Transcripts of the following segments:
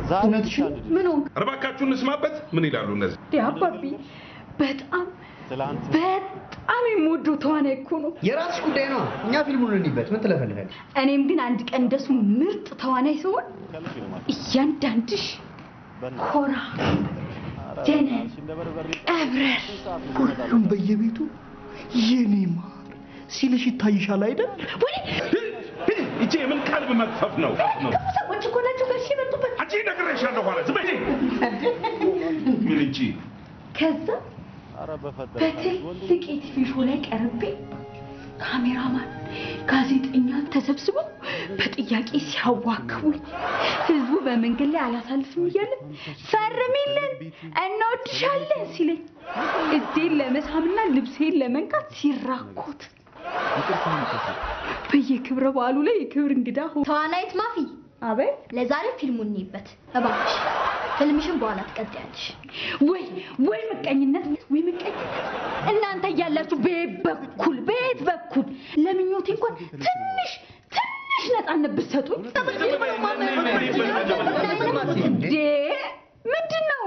እውነትሽን ምን ሆንክ ኧረ እባካችሁ እንስማበት። ምን ይላሉ እነዚህ? እንዴ አባቢ? በጣም በጣም የምወደው ተዋናይ እኮ ነው። የራስሽ ጉዳይ ነው። እኛ ፊልሙን እንዲበት ምን ትለፈልጋለሽ? እኔም ግን አንድ ቀን እንደሱ ምርጥ ተዋናይ ሲሆን እያንዳንድሽ ኮራ ደነን ቀብረር ሁሉም በየቤቱ የኔ ማር ሲልሽ ይታይሻል አይደል? ይቺ የምን ቀልብ መክፈፍ ነው? ነው ሰዎች እኮ ናቸው ጋር ሲመጡበት አንቺ ነግሬሻለሁ። ኋላ ዝም በይ። ምን እንጂ ከዛ በትልቅ የቲቪ ሾው ላይ ቀርቤ ካሜራማን፣ ጋዜጠኛ ተሰብስበው በጥያቄ ሲያዋክቡኝ ህዝቡ በመንገድ ላይ አላሳልፍም እያለ ፈርሚልን እንወድሻለን ሲለኝ እጄን ለመሳምና ልብሴን ለመንካት ሲራኮት በየክብረ በዓሉ ላይ የክብር እንግዳ ሆ ተዋናይት ማፊ አቤት ለዛሬ ፊልሙን እንይበት እባክሽ። ፊልምሽን በኋላ ትቀጥያለሽ። ወይ ወይ ምቀኝነት ወይ ምቀኝነት እናንተ እያላችሁ በየት በኩል በየት በኩል ለምኞቴ እንኳን ትንሽ ትንሽ ነፃነት ብትሰጡኝ እንዴ ምንድን ነው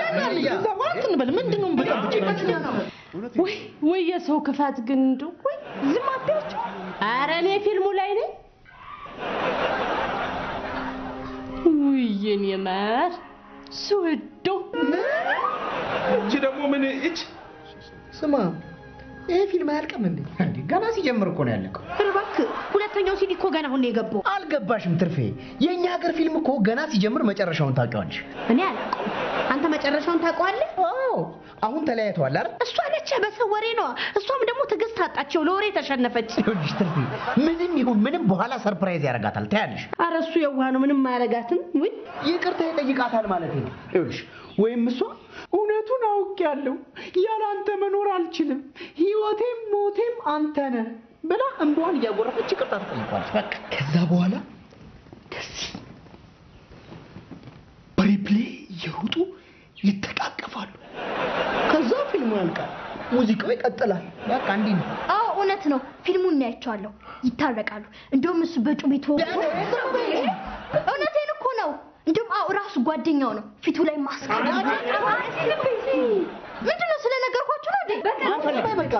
ወይ ወይ የሰው ክፋት ግን እንደው ወይ ዝም አትያቸው። ኧረ እኔ ፊልሙ ላይ ነኝ። ውይ የኔ ማር ስወደው እቺ ደግሞ ምን እች ስማ ይሄ ፊልም አያልቅም እንዴ? እንዴ ገና ሲጀምር እኮ ነው ያለቀው። እባክህ ሁለተኛው ሲዲ እኮ ገና አሁን ነው የገባው። አልገባሽም ትርፌ? የእኛ ሀገር ፊልም እኮ ገና ሲጀምር መጨረሻውን ታውቂዋለሽ። እኔ አላውቀውም። አንተ መጨረሻውን ታውቀዋለህ? አዎ አሁን ተለያይተዋል አይደል? እሷ ነች በሰው ወሬ ነዋ። እሷም ደግሞ ትዕግስት አጣቸው፣ ለወሬ ተሸነፈች። ይኸውልሽ ትርፌ ምንም ይሁን ምንም በኋላ ሰርፕራይዝ ያደርጋታል። ታያለሽ። ኧረ እሱ የዋህ ነው፣ ምንም አያረጋትም። ውይ ይቅርታ ይጠይቃታል ማለት ነው። ይኸውልሽ ወይም እሷ እውነቱን አውቄያለሁ፣ ያላንተ መኖር አልችልም፣ ህይወቴም ሞቴም አንተ ነህ ብላ እንባዋን እያጎረፈች ይቅርታ ትጠይቋለች። በቃ ከዛ በኋላ እንደዚህ በሪፕሌይ እየሮጡ ይተቃቀፋሉ። ከዛ ፊልሙ ያልቃል፣ ሙዚቃው ይቀጥላል። በቃ እንዲህ ነው። አዎ እውነት ነው። ፊልሙን እናያቸዋለሁ። ይታረቃሉ። እንደውም እሱ በጩቤ ተወግቶ እውነቴን እኮ ነው። እንደውም አዎ ራሱ ጓደኛው ነው ፊቱ ላይ ማስክ ምንድን ነው ስለነገርኳችሁ ነው እንዴ? በቃ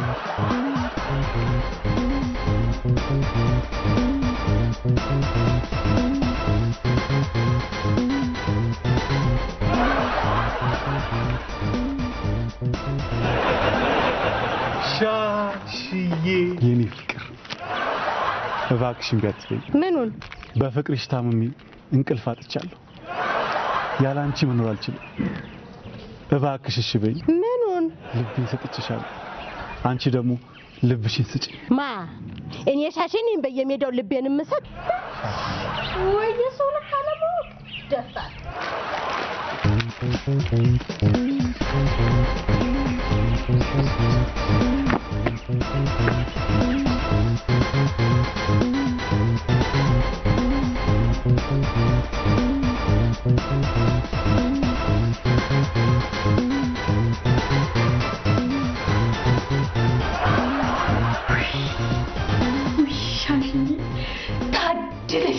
ሻሽዬ የኔ ፍቅር እባክሽን ቢያትበኝ ምኑን በፍቅርሽ ታምሜ እንቅልፍ አጥቻለሁ። ያለ አንቺ መኖር አልችልም። እባክሽ እሺ በይኝ። ምኑን ልቤን ሰጥቼሻለሁ። አንቺ ደግሞ ልብሽን ስጪኝ። ማ እኔ ሻሼ ነኝ በየሜዳው ልቤን የምሰጥ ወይ የሰው ልክ አለማወቅ ደፋር ውሻሽኝ ታድለሽ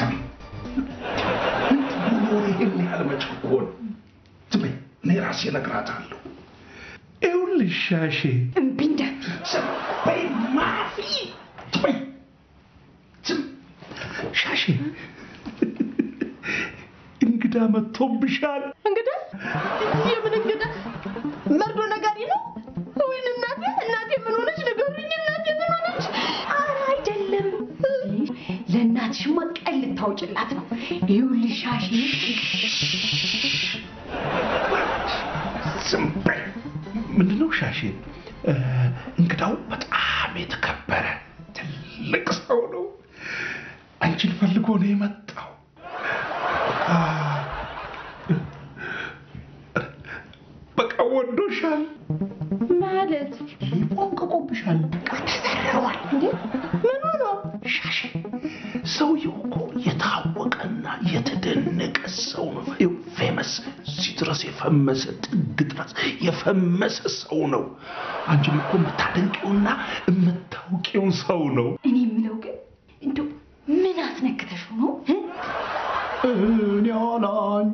ይህን ያህል መጨቆን? ዝም በይ፣ እኔ ራሴ እነግራታለሁ። ይኸውልሽ ሻሼ እምቢ እንዳትዪ ዝም በይ ማፊ፣ ዝም በይ ዝም ሻሼ እንግዳ መጥቶብሻል። እንግዳ የምን እንግዳ መርዶ ነጋሪ ነው ወይን እናቴ እናቴ ምን ሆነች ንገሩኝ እናቴ ምን ሆነች ኧረ አይደለም ለእናትሽማ ቀን ልታውጭላት ነው ይኸውልሽ ሻሽ ዝም በይ። ምንድነው ሻሼ? እ፣ እንግዳው በጣም የተከበረ ትልቅ ሰው ነው። አንቺን ፈልጎ ነው የመጣው። አ፣ በቃ ወዶሻል። ማለት ፎንቅቆብሻል። ተዘርሯል። ምን ሆኖ ሻሼ ሰውየው እኮ የታወቀና የተደነቀ ሰው ነው። ይኸው ፌመስ እዚህ ድረስ የፈመሰ ጥግ ድረስ የፈመሰ ሰው ነው። አንቺም እኮ የምታደንቂውና የምታውቂው ሰው ነው። እኔ የምለው ግን እንደው ምን አስነክተሽው ነው እ? እኔ ያለ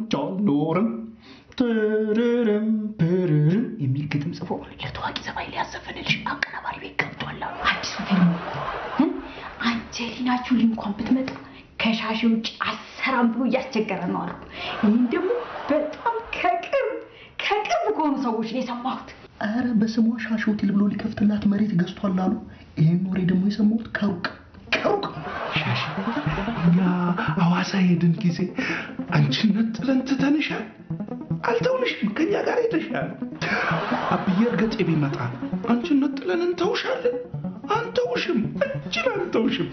ትርርም ፕርርም የሚል ግጥም ጽፎ ለታዋቂ ዘፋኝ ሊያዘፈንልሽ አቀናባሪ ቤት ገብቷል አሉ። አዲሱ ፊልም እ? አንጀሊና ጆሊ እንኳን ብትመጣ ከሻሽ ውጭ አሰራም ብሎ እያስቸገረ ነው አሉ። ይህም ደግሞ በጣም ከቅርብ ከቅርብ ከሆኑ ሰዎች ነው የሰማሁት። ኧረ በስሟ ሻሽ ሆቴል ብሎ ሊከፍትላት መሬት ገዝቷል አሉ። ይህን ወሬ ደግሞ የሰማሁት ከሩቅ ከሩቅ ሻሽ እኛ ሐዋሳ ሄድን ጊዜ አንቺነት ጥለን ትተንሻል። አልተውንሽም፣ ከኛ ጋር ሄደሻል። አብዬ እርገጤ ቢመጣ አንቺነት ጥለን እንተውሻለን። አንተውሽም፣ እጅን አንተውሽም።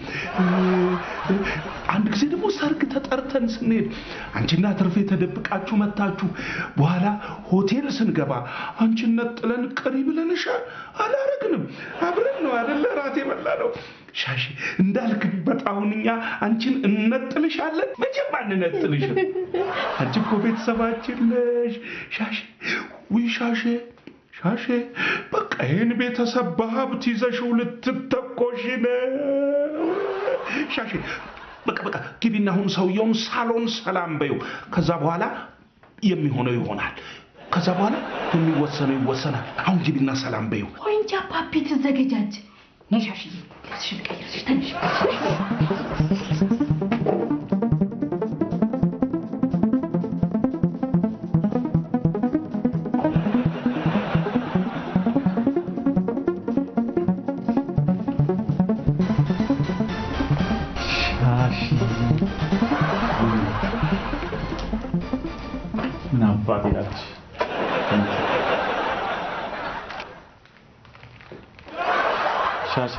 አንድ ጊዜ ደግሞ ሰርግ ተጠርተን ስንሄድ አንቺና ትርፌ ተደብቃችሁ መታችሁ። በኋላ ሆቴል ስንገባ አንቺነት ጥለን ቅሪ ብለንሻል። አላረግንም። አብረን ነው አደለ ራት የበላ ነው። ሻሺ እንዳልክበት አሁን እኛ አንቺን እነጥልሻለን። መቼም አንነጥልሽም። አንቺ እኮ ቤተሰባችን ነሽ። ሻሺ ውይ ሻሼ ሻሼ በቃ ይህን ቤተሰብ በሀብት ይዘሽው ልትተኮሽ ነው። ሻሼ በቃ በቃ ግቢና አሁን ሰውየውን ሳሎን ሰላም በይው። ከዛ በኋላ የሚሆነው ይሆናል። ከዛ በኋላ የሚወሰነው ይወሰናል። አሁን ግቢና ሰላም በይው። ወይ እንጂ አባቢ ትዘገጃጅ። ነይ ሻሽዬ፣ ልብስሽን ቀይረሽ ተነሽ። ሻሺ ምን አባት ይላለች። ሻሺ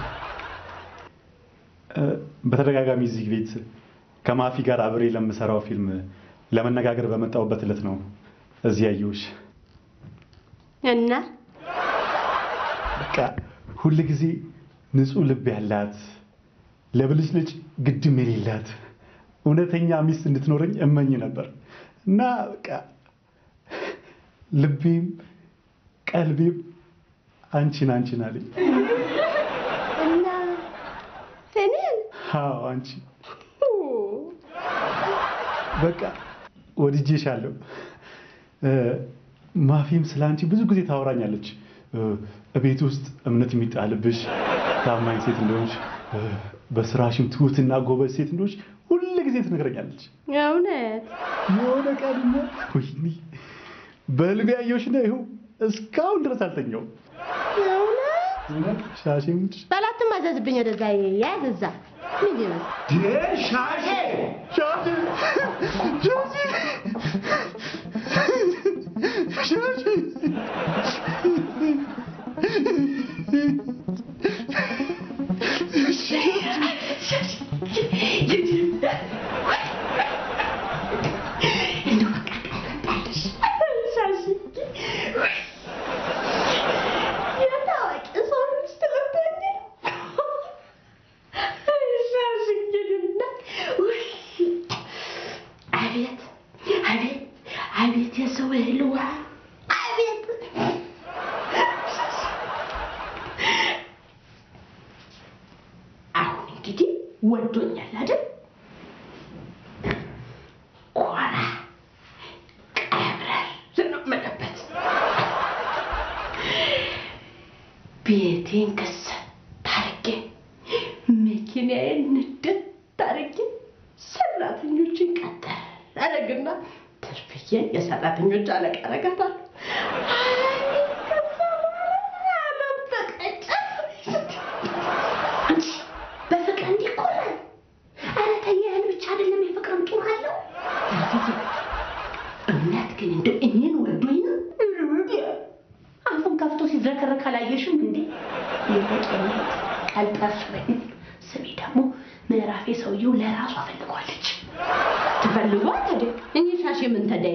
እ፣ በተደጋጋሚ እዚህ ቤት ከማፊ ጋር አብሬ ለምሰራው ፊልም ለመነጋገር በመጣሁበት ዕለት ነው እዚህ ያየሁሽ። እና በቃ ሁል ጊዜ ንጹህ ልብ ያላት ለብልጭልጭ ግድም የሌላት እውነተኛ ሚስት እንድትኖረኝ እመኝ ነበር እና በቃ ልቤም ቀልቤም አንቺን አንቺን አለኝ። እና እኔን አዎ አንቺ በቃ ወድጄሻለሁ። እ፣ ማፊም ስለ አንቺ ብዙ ጊዜ ታወራኛለች። እ፣ እቤት ውስጥ እምነት የሚጣልብሽ ታማኝ ሴት እንደሆንሽ፣ እ፣ በስራሽም ትሁትና ጎበዝ ሴት እንደሆንሽ ሁል ጊዜ ትነግረኛለች። እውነት የሆነ ቀንማ ወይኔ በህልሜ ያየሁሽና ይኸው እስካሁን ድረስ አልተኛውም። እውነት ሻሼ ሙች በላትም አዘዝብኝ ወደዛ ያዝ እዛ ምን ይመስል ሻሼ ሻሼ ሻሼ ሻሼ የታዋቂ ሰው ሚስት ልትሆኝ ነው? ሻሽዬንና ውይ፣ አቤት አቤት አቤት የሰው እህል ውሃ አቤት አሁን እንግዲህ ወዶኛል አይደል? ኮራ ቀብረር ነው የምልበት። ቤቴን ከሰት ታርጌ መኪናዬን ንድት ታርጌ ሰራተኞችን ቀጠር አረግና ትርፍዬ የሰራተኞች አለቃ አረጋታለሁ። አይ፣ ከዛ በኋላ ዓለም ተቀጨ። አንቺ በፍቅር እንዲኮራል። ኧረ ተይ፣ ያህል ብቻ አይደለም የፍቅርም ጡር አለው። ትርፍዬ እውነት ግን እንደው እኔን ወዶኝ ነው? አፉን ከፍቶ ሲዝረከረክ አላየሽም እንዴ? የመጨረሻ ቀልጠፍ በይ። ስሚ ደግሞ ምዕራፌ ሰውየው ለራሷ ፈልጓለች። ትፈልጓት ታዲያ እኔ ሻሽ ምን ተዳይ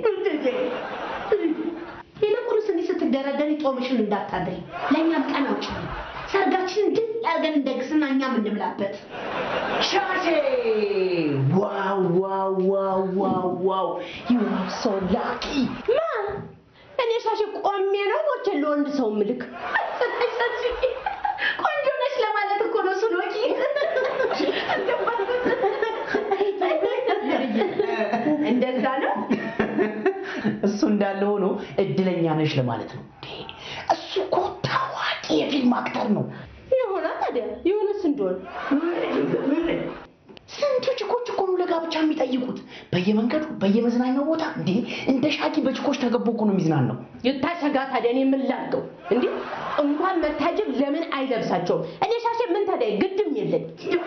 ይልቁንስ እንዲህ ስትደረደሪ ጦምሽን እንዳታድሪ። ለእኛም ቀን አውጭ ሰርጋችንን ድል አድርገን እንደግስና እኛም እንብላበት። ሻሼ ዋው ዋው ዋው ዋው ዋው ዩ አር ሶ ላኪ ማ እኔ ሻሽ ቆሜ ነው ሞቼ ለወንድ ሰው ምልክ ቆንጆ ነች ለማለት እኮ ነው ሱሎኪ እንደዛ ነው እሱ እንዳለ እንዳለ ሆኖ እድለኛ ነሽ ለማለት ነው። እሱ እኮ ታዋቂ የፊልም አክተር ነው። ይሆናል ታዲያ የሆነስ እንደሆነ ስንቱ ችኮች እኮ ነው ለጋብቻ የሚጠይቁት በየመንገዱ በየመዝናኛው ቦታ እንዴ እንደ ሻኪ በችኮች ተገቦ እኮ ነው የሚዝናናው። ይታሸጋ ታዲያ እኔ ምን ላድርገው እንዴ? እንኳን መታጀብ ለምን አይለብሳቸውም? እኔ ሻሼ ምን ታዲያ ግድም የለኝ።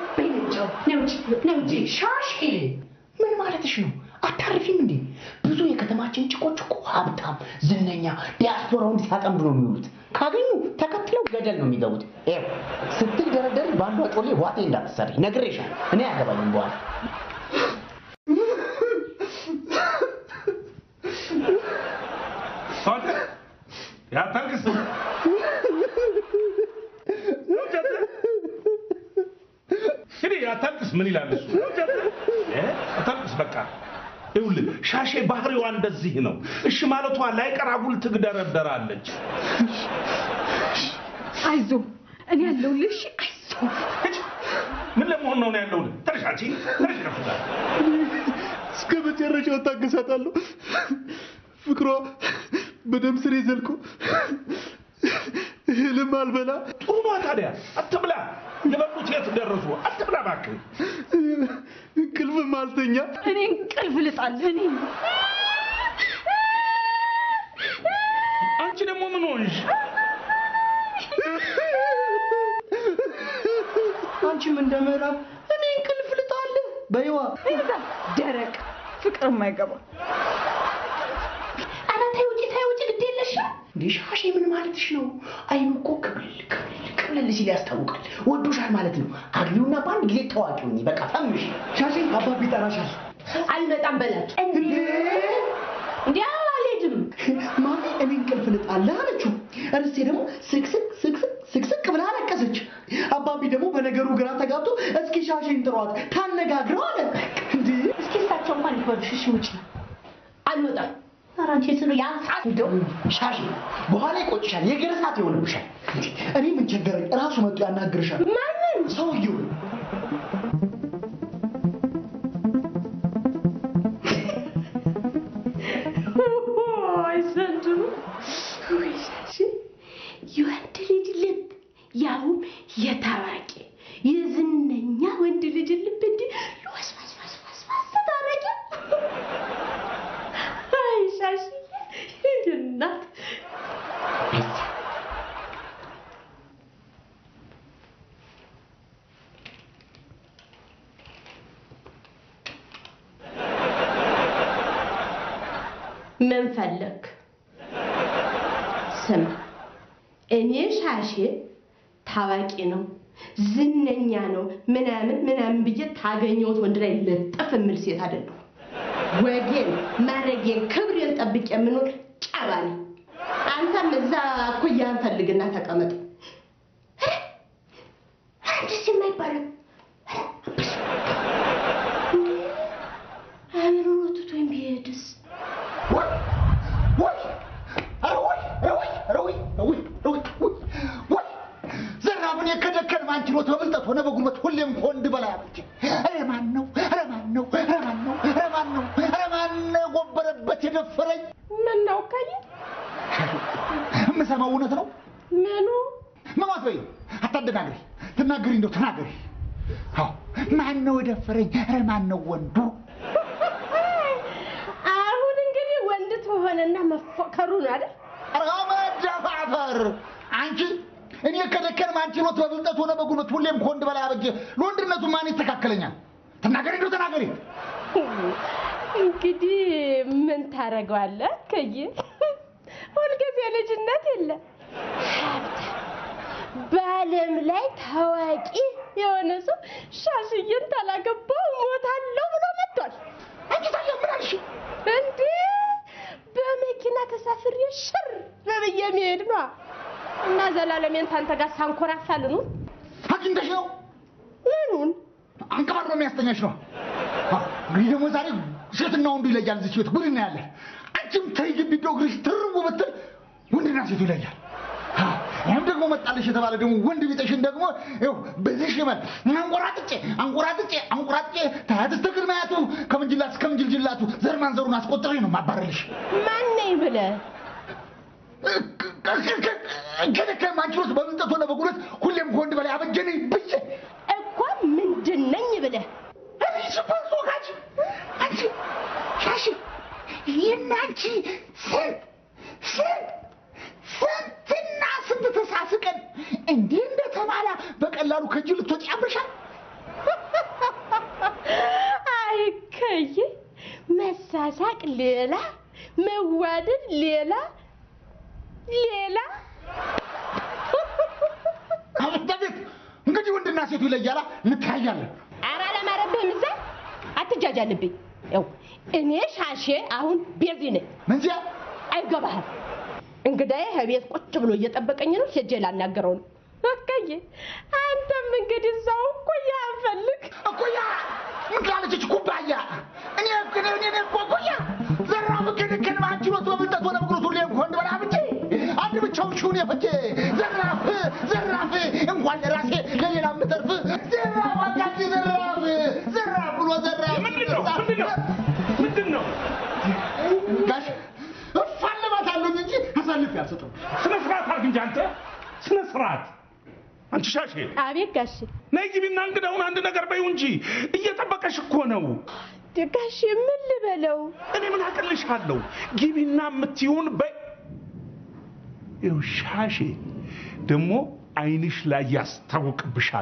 ሻሽ ምን ማለትሽ ነው? አታርፊም እንዴ? ብዙ የከተማችን ጭቆች እኮ ሀብታም፣ ዝነኛ ዲያስፖራውን ሲያጠምዱ ነው የሚውሉት። ካገኙ ተከትለው ገደል ነው የሚገቡት። ይኸው ስትደረደሪ በአንዷ ጮሌ ዋጤ እንዳትሰሪ ነግሬሻለሁ። እኔ አያገባኝም በኋላ አንተ ያታልቅስ እንግዲህ ያታልቅስ ምን ይላል እሱ እ? አታልቅስ በቃ ይኸውልህ ሻሼ ባህሪዋ እንደዚህ ነው እሺ ማለቷ ላይቀር አጉል ትግደረደራለች አይዞ እኔ ያለሁልሽ። አይዞ ሂድ። ምን ለመሆን ነው ነው ያለው ተረሻቺ ተረሽ ከፍታ እስከ መጨረሻው እታገሳታለሁ። ፍቅሯ በደም ስሬ ዘልቆ እህልም አልበላ ጥሩ ነዋ ታዲያ አትብላ የበሉት የት ደረሱ አትብላ እባክህ እንቅልፍም አልተኛ። እኔ እንቅልፍ ልጣል። እኔ አንቺ ደግሞ ምን ሆንሽ አንቺም እንደ ምዕራብ እኔ እንቅልፍ ልጣለህ በይዋ ይዛ ደረቅ ፍቅር የማይገባ ኧረ ተይ ውጪ ተይ ውጪ ግድ የለሽም። እንዴ ሻሼ ምን ማለትሽ ነው? አይኑ እኮ ክብልል ክብልል ክብልል ሲል ያስታውቃል። ወዶሻል ማለት ነው። አግቢውና በአንድ ጊዜ ታዋቂ ሁኚ። በቃ ፈምሽ። ሻሼ አባቢ ይጠራሻል። አልመጣም በላቸው። እንዲህ አልሄድም። ማሚ እኔ እንቅልፍ ልጣለህ አለችው። እርስቴ ደግሞ ስቅስቅ ስቅስቅ ስቅስቅ ብላ አለቀሰች። አባቢ ደግሞ በነገሩ ግራ ተጋብቶ እስኪ ሻሼን ጥሯት ታነጋግረው አለ። እንዴ እስኪ እሳቸው እንኳን ይፈርሽ እሺ ውጪ። አልመጣም። ኧረ አንቺ ስሉ ያንሳት እንደው ሻሼ በኋላ ይቆጭሻል፣ የእግር እሳት ይሆንብሻል። እንዴ እኔ ምን ቸገረኝ? እራሱ መጥቶ ያናግርሻል። ማንን ሰውየው አይ ዘንድሮ ወይ ሻሽ የወንድ ልጅ ልብ ያውም የታዋቂ የዝነኛ ወንድ ልጅ ልብ እንዲህ ልወስወስወስወስወስ ታረጊ። አይ ሻሽ እናት ምን ፈለግ? ስማ እኔ ሻሼ ታዋቂ ነው ዝነኛ ነው ምናምን ምናምን ብዬ ታገኘሁት ወንድ ላይ ለጠፍ የምል ሴት አይደለሁ። ወጌን ማረጌን ክብሬን ጠብቄ የምኖር ጨባ ነኝ። አንተም እዛ እኩያህን ፈልግና ተቀመጥ። አንድስ የማይባለው አእምሮ ትቶኝ ቢሄድስ? ዘራብን የከደከን ማንችሎት በብልጠት ሆነ በጉልበት ሁሌም ከወንድ በላይ አበጀ። ኧረ ማን ነው? ኧረ ማን ነው? ኧረ ማን ነው? ኧረ ማን ነው? ኧረ ማን ነው የጎበረበት የደፈረኝ? ምን ነው ካየ የምሰማው እውነት ነው? ምኑ ምን አትበይ፣ አታደናግሪ። ትናገሪ እንደው ተናገሪ። አዎ ማን ነው የደፈረኝ? ኧረ ማን ነው ወንዱ? አሁን እንግዲህ ወንድ ትሆነና መፎከሩ ነው አይደል? ኧረ መደፋፈር አንቺ እኔ ከደከን ማንችሎት በብልጠት ሆነ በጉልበት ሁሌም ከወንድ በላይ አበጀ። ለወንድነቱ ማን ይስተካከለኛል? ተናገሪ እንደው ተናገሪ። እንግዲህ ምን ታደርገዋለህ? ከይ ሁልጊዜ ልጅነት የለ ሀብታም በዓለም ላይ ታዋቂ የሆነ ሰው ሻሽዬን ታላገባው ሞታለሁ ብሎ መጥቷል። አንቺ ታዲያ ምን አልሽ? እንዴ በመኪና ተሳፍሬ ሽር ብዬ መሄድ ነዋ። እና ዘላለሜን ታንተ ጋር ሳንኮራፋ ልኑር። አግኝተሽ ነው ምኑን አንቀባሮ የሚያስተኛሽ ነው። አዎ፣ እንግዲህ ደግሞ ዛሬ ሴትና ወንዱ ይለያል። እዚህ ቤት ጉድ እናያለን። አንቺም ተይ ግቢ እንደው እግርሽ ትርቡ ብትል ወንድና ሴቱ ይለያል። አዎ፣ ይህም ደግሞ መጣልሽ የተባለ ደግሞ ወንድ ቢጠሽን ደግሞ ይኸው በዚህ ሽመል አንቆራጥጬ አንቆራጥጬ አንቆራጥጬ ታያት እስከ ግርማያቱ ከምንጅላት እስከ ምንጅልጅል በጭንቅላቱ ዘር ማንዘሩን አስቆጥሬ ነው ማባረልሽ። ማን ነኝ ብለህ ከደከ ማንችሎት በምንጠት ሆነ በጉልበት ሁሌም ከወንድ በላይ አበጀነኝ ብዬ እኮ ምንድን ነኝ ብለህ እኔ ሱፐር ፎካች አንቺ ሻሽ ይህን አንቺ ስንት ስንት ስንትና ስንት ተሳስቀን እንዲህ እንደተባላ በቀላሉ ከእጅ ልትወጪ ያምርሻል። አይ ከይ መሳሳቅ ሌላ መዋደድ ሌላ ሌላ አቤት አቤት! እንግዲህ ወንድና ሴቱ ይለያላ፣ እንተያያለን። ኧረ አላማረብህም እዛ አትጃጃልብኝ ያው እኔ ሻሼ አሁን ቤዚ ነኝ መንዚያ አይገባህም እንግዳዬ ከቤት ቁጭ ብሎ እየጠበቀኝ ነው ሄጄ ላናገረው ነው እከዬ አንተም እንግዲህ እዛው እኩያ ፈልግ እኩያ ምን ትላለች ኩባያ? እኔ እኔ እኔ እኔ እኮ እኩያ ዘራፍ ክንክን ማችሎት በብልጠት ሆነ በቁርቱ ሁሌ እንኳን በላ ብቻ አንድ ብቻውን ሹን የፈጀ ዘራፍ ዘራፍ እንኳን ለራሴ ለሌላ ምተርፍ ዘራፍ አጋጭ ዘራፍ ዘራፍ ብሎ ዘራፍ ምንድን ነው ምንድን ነው ምንድን ነው ጋሽ እፋለማታለሁ እንጂ አሳልፌ አልሰጠውም። ስነ ስርዓት አድርግ እንጂ አንተ ስነ ስርዓት አንቺ ሻሼ አቤት ጋሼ ነይ ግቢና እንግዳውን አንድ ነገር በይው እንጂ እየጠበቀሽ እኮ ነው ጋሼ ምን ልበለው እኔ ምን አቅልሻለሁ ግቢና የምትይውን በይ ይኸው ሻሼ ደግሞ አይንሽ ላይ ያስታውቅብሻል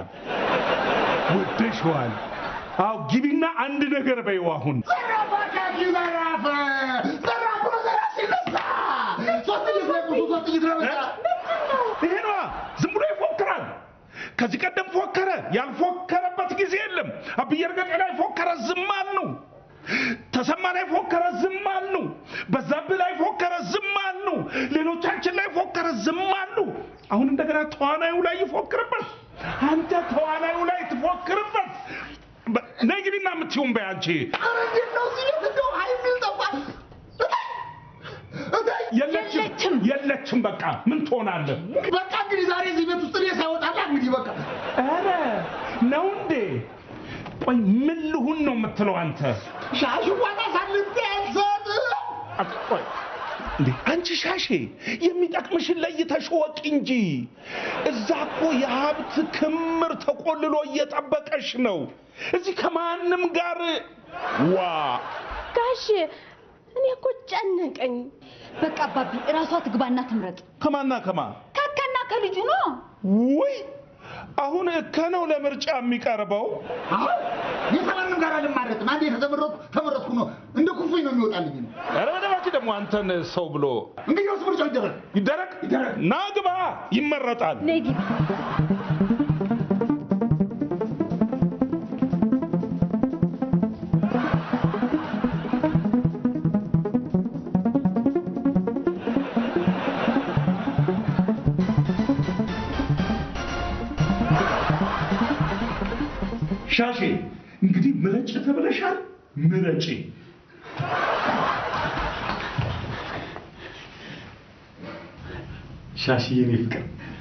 ወደሽዋል አዎ ግቢና አንድ ነገር በይው አሁን ዘራፍ አጋጭ ዘራፍ ዘራፍ ብሎ ዘራፍ ሲነሳ ሶስት ጥይት ነው የሞቱ፣ ሶስት ጥይት ነው የመታ። ይሄ ነዋ ዝም ብሎ ይፎክራል ከዚህ ቀደም ፎከረ ያልፎከረበት ጊዜ የለም አብዬ እርገጤ ላይ ፎከረ ዝም አልነው ተሰማ ላይ ፎከረ ዝም አልነው በዛብህ ላይ ፎከረ ዝም አልነው ሌሎቻችን ላይ ፎከረ ዝም አሉ አሁን እንደገና ተዋናዩ ላይ ይፎክርበት አንተ ተዋናዩ ላይ ትፎክርበት በ- ነይ ግቢና የምትይውን በይ አንቺ ኧረ እንዴት ነው እዚህ ቤት እንደው ሀይ የሚል ጠፋ። እታይ! እታይ! የለችም የለችም በቃ ምን ትሆናለህ በቃ እንግዲህ ዛሬ እዚህ ቤት ውስጥ እኔ ሳይወጣላ እንግዲህ በቃ ኧረ ነው እንዴ ቆይ ምን ልሁን ነው የምትለው አንተ ሻሽዋን አሳልፌ አልሰጥም። አት- ቆይ እንዴ አንቺ ሻሼ የሚጠቅምሽን ለይተሽ ወቂ እንጂ እዛ እኮ የሀብት ክምር ተቆልሎ እየጠበቀሽ ነው እዚህ ከማንም ጋር ዋ ጋሼ እኔ እኮ ጨነቀኝ በቃ አባቢ እራሷ ትግባና ትምረጥ። ከማና ከማ ከከና ከልጁ ነው። ውይ አሁን ከነው ለምርጫ የሚቀርበው አሁን የተማንም ጋር አልማረጥም። አንዴ የተመረጥኩ ተመረጥኩ ነው እንደ ኩፍኝ ነው የሚወጣልኝ ነው። ኧረ በደባችሁ ደግሞ አንተን ሰው ብሎ እንግዲህ ወስ ምርጫው ይደረግ። ይደረግ ይደረግ። ና ግባ ይመረጣል ነይ ግቢ። ሻሼ እንግዲህ ምረጭ ተብለሻል ምረጪ ሻሽዬ እኔ ፍቅር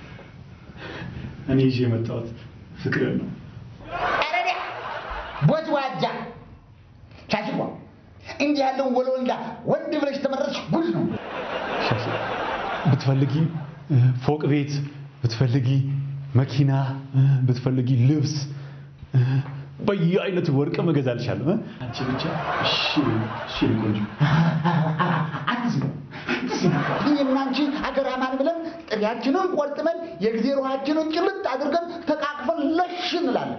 እኔ ይዤ የመጣሁት ፍቅርን ነው። አረዳ ቦጅዋጃ ሻሽዋ እንዲህ ያለውን ወለወልዳ ወንድ ብለሽ ተመረጥሽ ጉድ ነው። ሻሽ ብትፈልጊ እ፣ ፎቅ ቤት ብትፈልጊ መኪና እ፣ ብትፈልጊ ልብስ እ፣ በየአይነቱ ወርቅ እገዛልሻለሁ። እ? አንቺ ብቻ እሺ እሺ የኔ ቆንጆ አትስሙ እኔና አንቺ አገር አማን ብለን ጥሪያችንን ቆርጥመን የጊዜ ውሃችንን ጭልጥ አድርገን ተቃቅፈን ለሽ እንላለን።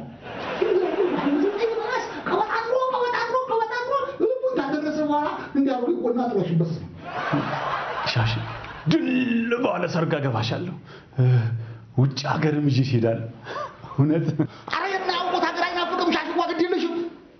ቀበጣጥሮ ቀበጣጥሮ ቀበጣጥሮ ልቡን ካደረሰ በኋላ እንዲያሉ ቆና ጥሎሽበት ነው። ሻሽ ድል ባለ ሰርግ አገባሻለሁ። እ፣ ውጭ ሀገርም ይዤሽ እሄዳለሁ። እውነት አረ የማያውቁት ሀገር አይናፍቅም። ሻሽዋ ግድ የለሽም።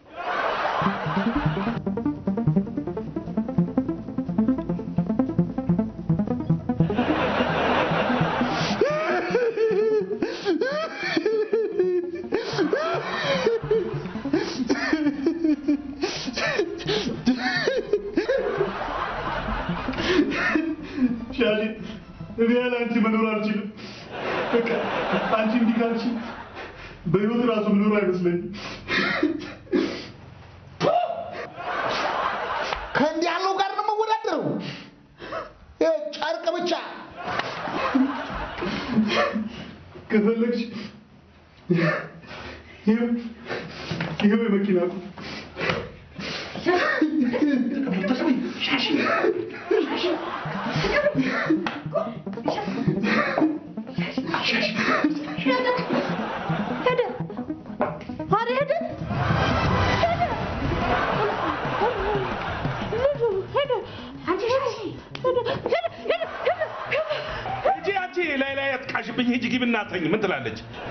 ሻሽ እኔ ያለ አንቺ መኖር አልችልም። በቃ አንቺ እንዲህ ካልሽ በህይወት ራሱ መኖር አይመስለኝም። ከፈለግሽ ይኸው ይኸው የመኪና ቁልፍ ሄደ ኧረ ሄደ ሄደ ልጁ ሄደ አንቺ ሻሺ ሄደ ሄደ ሄደ ሄደ ሂጂ አንቺ ላይ ላይ አትቃሽብኝ። ሂጂ ግቢ እናተኝ። ምን ትላለች?